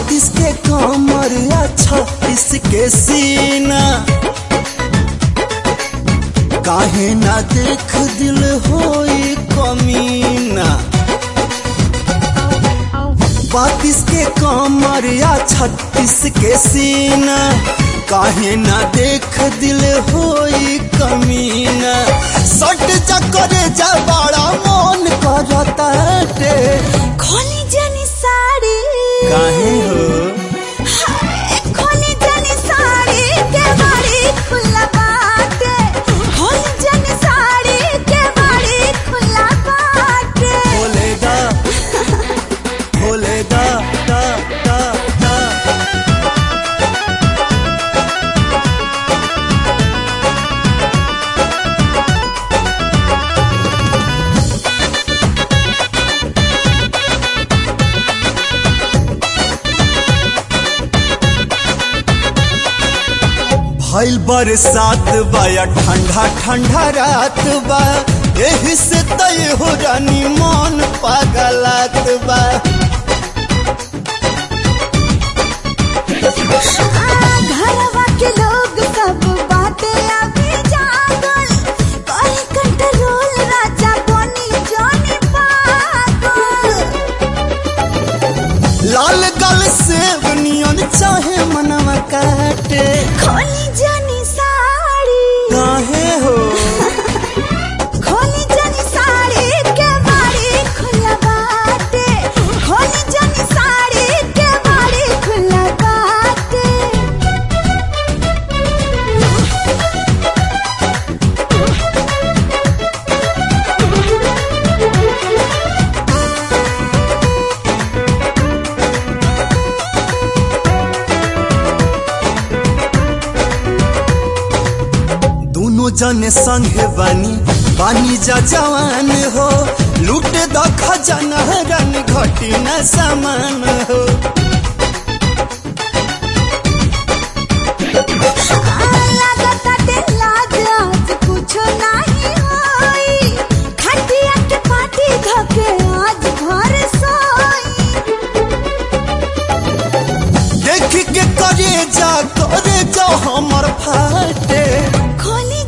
बत्तीस के कमर या छत्तीस के सीना काहे ना देख दिल होई कमीना बत्तीस के कमर या छत्तीस के सीना काहे ना देख दिल होई कमीना सट चक्कर जा बड़ा मन करता रे खोली जनी साड़ी काहे हो हाय, खोली जनी साड़ी के बाड़ी खुला बाटे खोली जनी साड़ी के बाड़ी खुला बाटे भोले दा भोले दा दा दा दा भइल बरसात बा या ठंडा ठंडा रात बा एही से तय हो रानी मन पागलात बा आ, घरवा के लोग सब बाटे अभी जागल कहीं कंट्रोल राजा बनी जानी पागल लाल गल सेब नियन चाहे मनवा काटे खोली जनी साड़ी काहे हो खोली जनी साड़ी के बाड़ी खुला बाटे खोली जनी साड़ी के बाड़ी खुला बाटे दोनों जने संगे बानी बानी जा जवान हो लूट द खजाना रन घटी न सामान हो लागताटे लाज आज कुछो नाही होई खटिया के पाटी धके आज घर सोई देख के करे जा करे जा हमर फाटे खोली